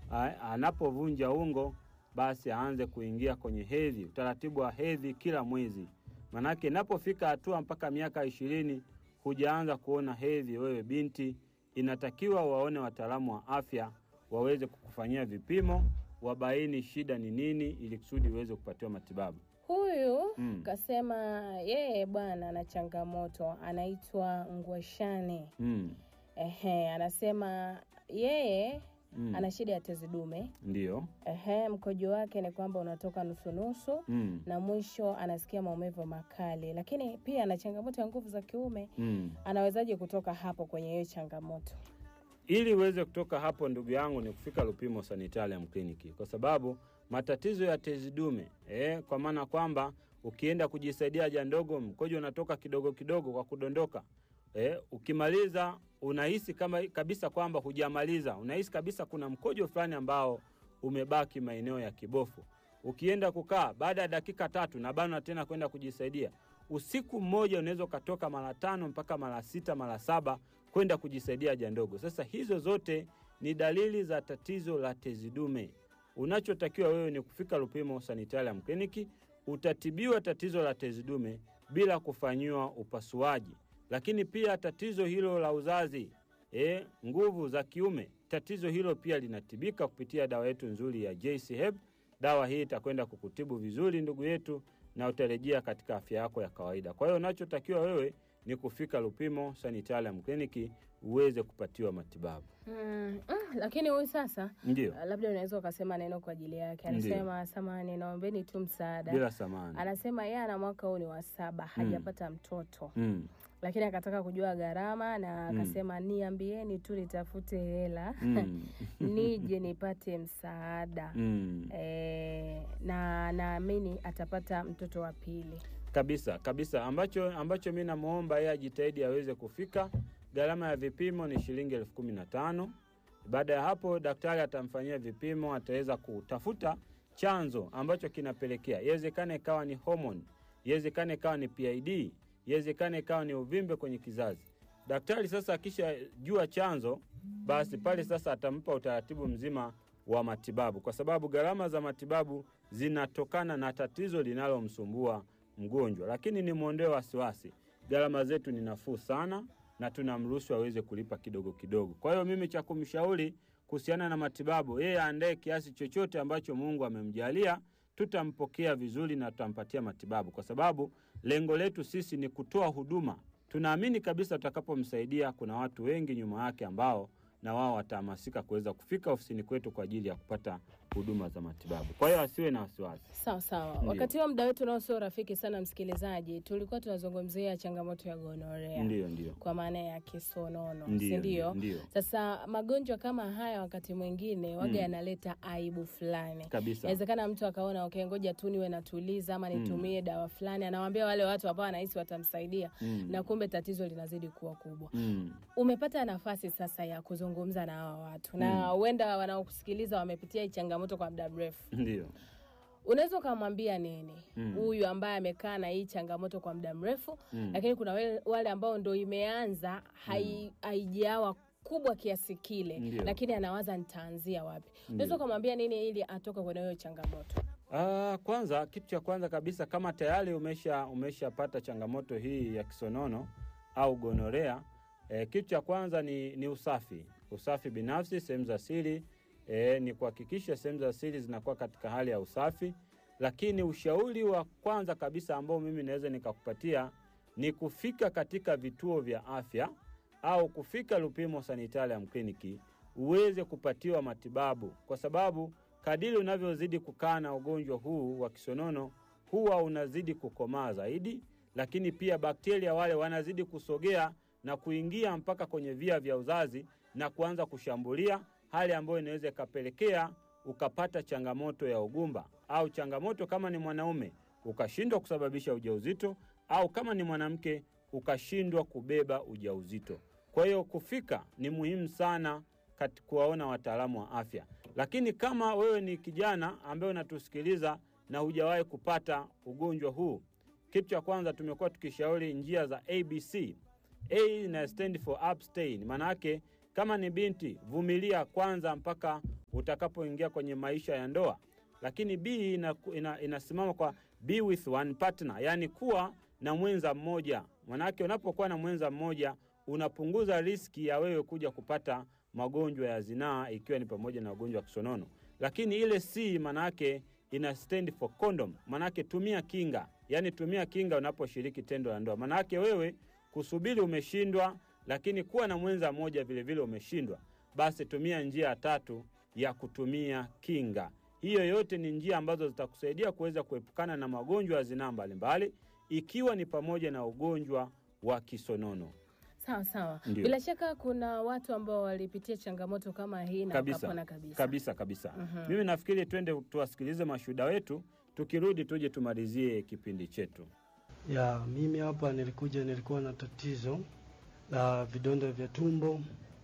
a- anapovunja ungo basi aanze kuingia kwenye hedhi, utaratibu wa hedhi kila mwezi. Manake inapofika hatua mpaka miaka ishirini hujaanza kuona hedhi, wewe binti, inatakiwa waone wataalamu wa afya waweze kukufanyia vipimo, wabaini shida ni nini, ili kusudi uweze kupatiwa matibabu. Huyu Mm. kasema yeye bwana ana changamoto, anaitwa Ngwashane. Mm. Ehe, anasema yeye Mm. ana shida ya tezi dume. Ndiyo. Ehe, mkojo wake ni kwamba unatoka nusunusu Mm. na mwisho anasikia maumivu makali, lakini pia ana changamoto ya nguvu za kiume. Mm. Anawezaje kutoka hapo kwenye hiyo changamoto? Ili uweze kutoka hapo, ndugu yangu, ni kufika Lupimo Sanitarium Clinic, kwa sababu matatizo ya tezi dume eh, kwa maana kwamba ukienda kujisaidia haja ndogo, mkojo unatoka kidogo kidogo kwa kudondoka eh, ukimaliza unahisi kama kabisa kwamba hujamaliza, unahisi kabisa kuna mkojo fulani ambao umebaki maeneo ya kibofu. Ukienda kukaa baada ya dakika tatu na bana tena kwenda kujisaidia, usiku mmoja unaweza ukatoka mara tano mpaka mara sita mara saba kwenda kujisaidia haja ndogo. Sasa hizo zote ni dalili za tatizo la tezi dume. Unachotakiwa wewe ni kufika Lupimo Sanitarium Clinic, utatibiwa tatizo la tezi dume bila kufanyiwa upasuaji. Lakini pia tatizo hilo la uzazi, e, nguvu za kiume, tatizo hilo pia linatibika kupitia dawa yetu nzuri ya JC Herb. Dawa hii itakwenda kukutibu vizuri ndugu yetu, na utarejea katika afya yako ya kawaida. Kwa hiyo unachotakiwa wewe ni kufika Lupimo Sanitarium Clinic uweze kupatiwa matibabu. Mm, mm, lakini huyu sasa Ndio, uh, labda unaweza ukasema neno kwa ajili yake. Ndiyo. Anasema samani, naombeni tu msaada. bila samani. Anasema yeye ana mwaka huu ni wa saba, hajapata mtoto Mm, lakini akataka kujua gharama na Mm. akasema niambieni tu nitafute hela mm, nije nipate msaada mm. e, na naamini atapata mtoto wa pili. kabisa kabisa ambacho ambacho mi namwomba yeye ajitahidi aweze kufika gharama ya vipimo ni shilingi elfu kumi na tano baada ya hapo daktari atamfanyia vipimo ataweza kutafuta chanzo ambacho kinapelekea iwezekane ikawa ni homoni iwezekane ikawa ni pid iwezekane ikawa ni uvimbe kwenye kizazi daktari sasa akishajua chanzo basi pale sasa atampa utaratibu mzima wa matibabu kwa sababu gharama za matibabu zinatokana na tatizo linalomsumbua mgonjwa lakini ni mwondoe wasiwasi gharama zetu ni nafuu sana na tunamruhusu aweze kulipa kidogo kidogo kwa hiyo mimi cha kumshauri kuhusiana na matibabu yeye aandae kiasi chochote ambacho mungu amemjalia tutampokea vizuri na tutampatia matibabu kwa sababu lengo letu sisi ni kutoa huduma tunaamini kabisa tutakapomsaidia kuna watu wengi nyuma yake ambao na wao watahamasika kuweza kufika ofisini kwetu kwa ajili ya kupata huduma za matibabu kwa hiyo asiwe na wasiwasi Sawa sawa. Ndiyo. Wakati huo muda wetu nao sio rafiki sana, msikilizaji, tulikuwa tunazungumzia changamoto ya gonorea ndio ndio kwa maana ya kisonono, si ndio ndio? ndio Sasa magonjwa kama haya wakati mwingine waga Mm. yanaleta aibu fulani. kabisa Inawezekana mtu akaona okay, ngoja tu niwe natuliza ama nitumie dawa fulani, anawaambia wale watu ambao anahisi watamsaidia, Mm. na kumbe tatizo linazidi kuwa kubwa. Mm. Umepata nafasi sasa ya kuzungumza na hawa watu na huenda wanaokusikiliza wamepitia hii changamoto kwa muda mrefu, ndio unaweza ukamwambia nini Mm. huyu ambaye amekaa na hii changamoto kwa muda mrefu Mm. lakini kuna wale, wale ambao ndo imeanza hai- haijawa kubwa kiasi kile Ndio. lakini anawaza nitaanzia wapi unaweza ukamwambia nini ili atoke kwenye hiyo changamoto Ah, kwanza kitu cha kwanza kabisa kama tayari umesha umeshapata changamoto hii ya kisonono au gonorea eh, kitu cha kwanza ni, ni usafi usafi binafsi sehemu za siri eh, ni kuhakikisha sehemu za siri zinakuwa katika hali ya usafi lakini ushauri wa kwanza kabisa ambao mimi naweza nikakupatia ni kufika katika vituo vya afya au kufika Lupimo Sanitarium Clinic uweze kupatiwa matibabu, kwa sababu kadiri unavyozidi kukaa na ugonjwa huu wa kisonono huwa unazidi kukomaa zaidi, lakini pia bakteria wale wanazidi kusogea na kuingia mpaka kwenye via vya uzazi na kuanza kushambulia, hali ambayo inaweza ikapelekea ukapata changamoto ya ugumba au changamoto kama ni mwanaume ukashindwa kusababisha ujauzito au kama ni mwanamke ukashindwa kubeba ujauzito. Kwa hiyo kufika ni muhimu sana kati kuwaona wataalamu wa afya. Lakini kama wewe ni kijana ambaye unatusikiliza na hujawahi kupata ugonjwa huu, kitu cha kwanza tumekuwa tukishauri njia za ABC. A ina stand for abstain, maana yake kama ni binti, vumilia kwanza mpaka utakapoingia kwenye maisha ya ndoa. Lakini B ina, ina, inasimama kwa be with one partner, yaani kuwa na mwenza mmoja. Manake unapokuwa na mwenza mmoja unapunguza riski ya wewe kuja kupata magonjwa ya zinaa, ikiwa ni pamoja na ugonjwa wa kisonono. Lakini ile C manake ina stand for condom, manake tumia kinga, yaani tumia kinga unaposhiriki tendo la ndoa. Manake wewe kusubiri umeshindwa, lakini kuwa na mwenza mmoja vilevile umeshindwa, basi tumia njia ya tatu ya kutumia kinga. Hiyo yote ni njia ambazo zitakusaidia kuweza kuepukana na magonjwa ya zinaa mbalimbali, ikiwa ni pamoja na ugonjwa wa kisonono. Sawa sawa. Ndio. Bila shaka kuna watu ambao walipitia changamoto kama hii na Kabisa. wakapona kabisa. Kabisa kabisa. Mhm. Mimi nafikiri twende tuwasikilize mashuhuda wetu, tukirudi tuje tumalizie kipindi chetu. Ya, mimi hapa nilikuja, nilikuwa na tatizo la vidonda vya tumbo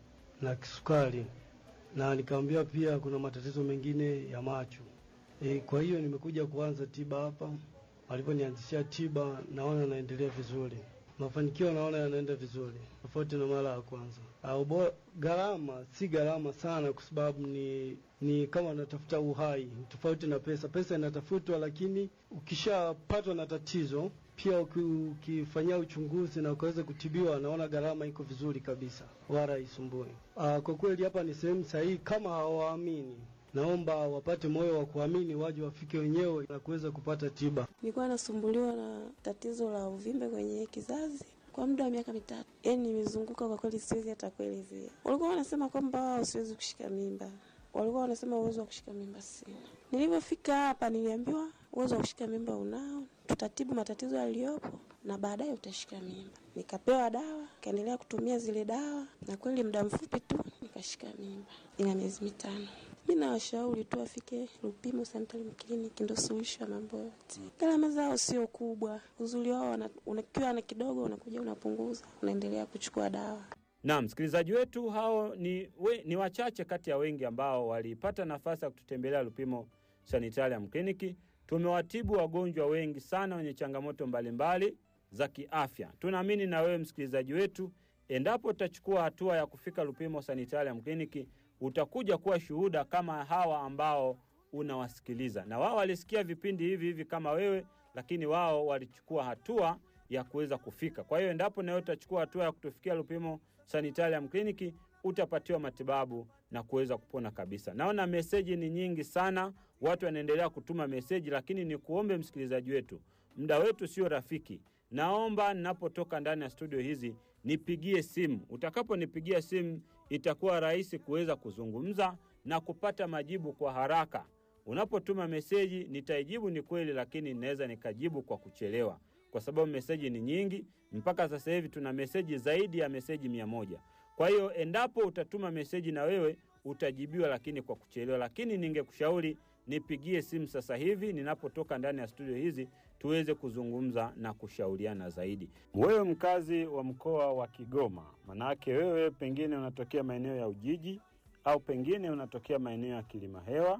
na kisukari, na nikaambiwa pia kuna matatizo mengine ya macho. E, kwa hiyo nimekuja kuanza tiba hapa. Waliponianzishia tiba, naona naendelea vizuri, mafanikio naona yanaenda vizuri, tofauti na mara ya kwanza. Au bo- gharama si gharama sana, kwa sababu ni ni kama natafuta uhai, tofauti na pesa. Pesa inatafutwa, lakini ukishapatwa na tatizo pia uki- ukifanyia uchunguzi na ukaweza kutibiwa, naona gharama iko vizuri kabisa, wala haisumbui. Ah, Kwa kweli hapa ni sehemu sahihi. Kama hawaamini, naomba wapate moyo wa kuamini, waje wafike wenyewe na kuweza kupata tiba. Nilikuwa nasumbuliwa na tatizo la uvimbe kwenye kizazi kwa muda wa miaka mitatu. Yaani nimezunguka kwa kweli, siwezi hata kuelezea. Walikuwa wanasema kwamba wao siwezi kushika mimba, walikuwa wanasema uwezo wa kushika mimba sina. Nilivyofika hapa, niliambiwa uwezo wa kushika mimba unao, tutatibu matatizo yaliyopo na baadaye utashika mimba. Nikapewa dawa, nikaendelea kutumia zile dawa, na kweli muda mfupi tu nikashika mimba, ina miezi mitano. Mi nawashauri tu wafike Lupimo Sanitarium Clinic, ndo suluhisho ya mambo yote. Gharama zao sio kubwa, uzuri wao wana- unakiwa na kidogo, unakuja unapunguza, unaendelea kuchukua dawa. Na msikilizaji wetu, hao ni, we, ni wachache kati ya wengi ambao walipata nafasi ya kututembelea Lupimo Sanitarium Clinic. Tumewatibu wagonjwa wengi sana wenye changamoto mbalimbali za kiafya. Tunaamini na wewe msikilizaji wetu, endapo utachukua hatua ya kufika Lupimo Sanitarium Clinic, utakuja kuwa shuhuda kama hawa ambao unawasikiliza, na wao walisikia vipindi hivi hivi kama wewe, lakini wao walichukua hatua ya kuweza kufika. Kwa hiyo endapo nawe utachukua hatua ya kutufikia Lupimo Sanitarium Clinic, utapatiwa matibabu na kuweza kupona kabisa. Naona meseji ni nyingi sana, watu wanaendelea kutuma meseji, lakini ni kuombe msikilizaji wetu, muda wetu sio rafiki. Naomba ninapotoka ndani ya studio hizi nipigie simu. Utakaponipigia simu, itakuwa rahisi kuweza kuzungumza na kupata majibu kwa haraka. Unapotuma meseji nitaijibu, ni kweli, lakini naweza nikajibu kwa kuchelewa, kwa sababu meseji ni nyingi. Mpaka sasa hivi tuna meseji zaidi ya meseji mia moja. Kwa hiyo endapo utatuma meseji na wewe utajibiwa, lakini kwa kuchelewa. Lakini ningekushauri nipigie simu sasa hivi ninapotoka ndani ya studio hizi, tuweze kuzungumza na kushauriana zaidi. Wewe mkazi wa mkoa wa Kigoma, manake wewe pengine unatokea maeneo ya Ujiji au pengine unatokea maeneo ya Kilimahewa,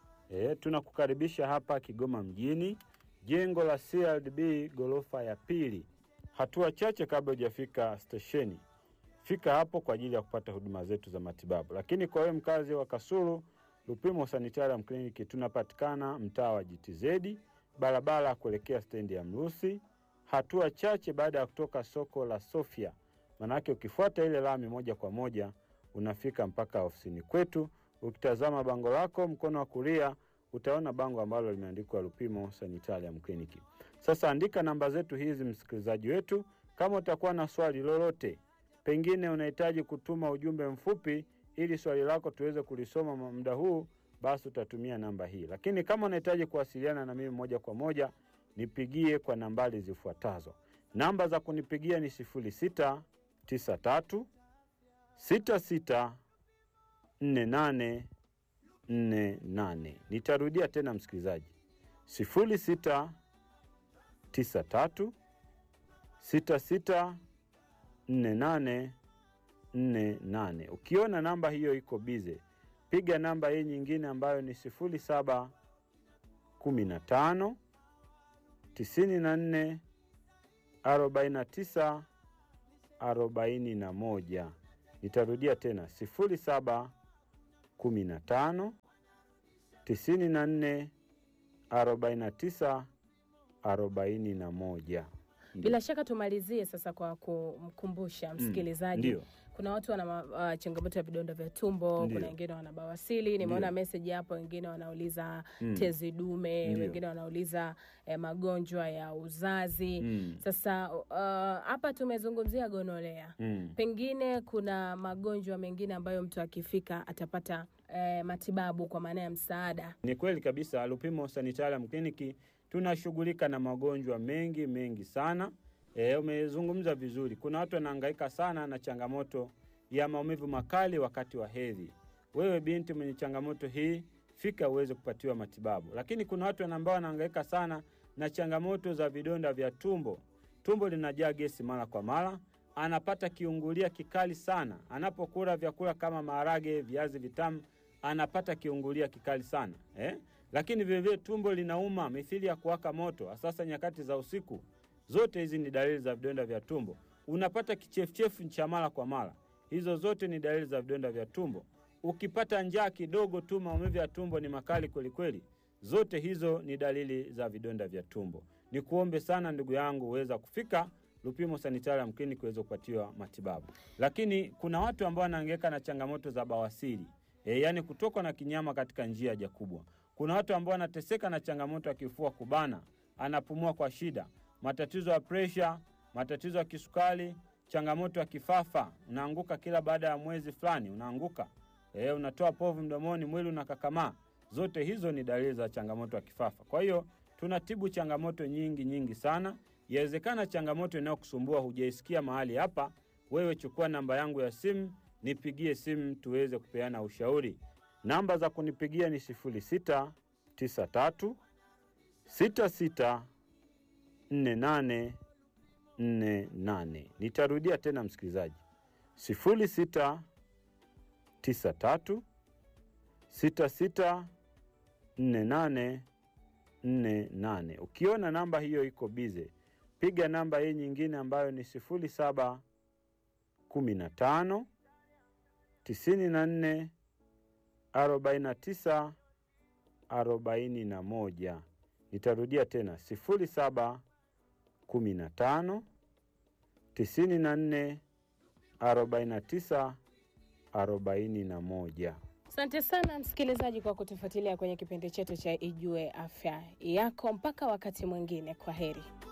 e, tunakukaribisha hapa Kigoma mjini, jengo la CRDB ghorofa ya pili, hatua chache kabla hujafika stesheni. Fika hapo kwa ajili ya kupata huduma zetu za matibabu. Lakini kwa wewe mkazi wa Kasulu, Lupimo Sanitarium Clinic tunapatikana mtaa wa GTZ, barabara ya kuelekea stendi ya Mrusi, hatua chache baada ya kutoka soko la Sofia. Manake ukifuata ile lami moja kwa moja unafika mpaka ofisini kwetu. Ukitazama bango lako mkono wa kulia utaona bango ambalo limeandikwa Lupimo Sanitarium Clinic. Sasa andika namba zetu hizi, msikilizaji wetu, kama utakuwa na swali lolote, pengine unahitaji kutuma ujumbe mfupi ili swali lako tuweze kulisoma muda huu, basi utatumia namba hii. Lakini kama unahitaji kuwasiliana na mimi moja kwa moja, nipigie kwa nambari zifuatazo. Namba za kunipigia ni sifuri sita tisa tatu sita sita nne nane nne nane. Nitarudia tena msikilizaji, sifuri sita tisa tatu sita sita nne nane nne nane. Ukiona namba hiyo iko bize, piga namba hii nyingine ambayo ni sifuri saba kumi na tano tisini na nne arobaini na tisa arobaini na moja. Nitarudia tena sifuri saba kumi na tano tisini na nne arobaini na tisa arobaini na moja. Bila shaka tumalizie sasa kwa kumkumbusha msikilizaji Ndio. kuna watu wana ma- uh, changamoto ya vidonda vya tumbo, Ndio. kuna wengine wana bawasili. Nimeona Ndio. meseji hapo, wengine wanauliza Mm. tezi dume, Ndio. wengine wanauliza eh, magonjwa ya uzazi. Mm. Sasa uh, hapa tumezungumzia gonolea Mm. pengine kuna magonjwa mengine ambayo mtu akifika atapata eh, matibabu kwa maana ya msaada. Ni kweli kabisa, Lupimo Sanitarium Clinic tunashughulika na magonjwa mengi mengi sana. E, umezungumza vizuri. Kuna watu wanahangaika sana na changamoto ya maumivu makali wakati wa hedhi. Wewe binti mwenye changamoto hii, fika uweze kupatiwa matibabu. Lakini kuna watu ambao wanahangaika sana na changamoto za vidonda vya tumbo. Tumbo linajaa gesi mara kwa mara, anapata kiungulia kikali sana anapokula vyakula kama maharage, viazi vitamu, anapata kiungulia kikali sana eh? Lakini vilevile tumbo linauma mithili ya kuwaka moto, sasa nyakati za usiku. Zote hizi ni dalili za vidonda vya tumbo. Unapata kichefuchefu cha mara kwa mara, hizo zote ni dalili za vidonda vya tumbo. Ukipata njaa kidogo tu, maumivu ya tumbo ni makali kwelikweli, zote hizo ni dalili za vidonda vya tumbo. Ni kuombe sana ndugu yangu uweza kufika Lupimo Sanitarium Clinic kuweza kupatiwa matibabu. Lakini kuna watu ambao wanahangaika na changamoto za bawasiri e, yaani kutokwa na kinyama katika njia ya haja kubwa. Kuna watu ambao wanateseka na changamoto ya kifua kubana, anapumua kwa shida, matatizo ya presha, matatizo ya kisukari, changamoto ya kifafa, unaanguka kila baada ya mwezi fulani, unaanguka e, unatoa povu mdomoni, mwili unakakamaa. Zote hizo ni dalili za changamoto ya kifafa. Kwa hiyo tunatibu changamoto nyingi nyingi sana. Yawezekana changamoto inayokusumbua hujaisikia mahali hapa, wewe chukua namba yangu ya simu, nipigie simu tuweze kupeana ushauri. Namba za kunipigia ni 0693 66 48 48. Nitarudia tena msikilizaji, 0693 66 48 48. Ukiona namba hiyo iko bize, piga namba hii nyingine ambayo ni 07 15 94 49 41. Nitarudia tena 07 15 94 49 41. Asante sana msikilizaji kwa kutufuatilia kwenye kipindi chetu cha Ijue Afya Yako. Mpaka wakati mwingine, kwa heri.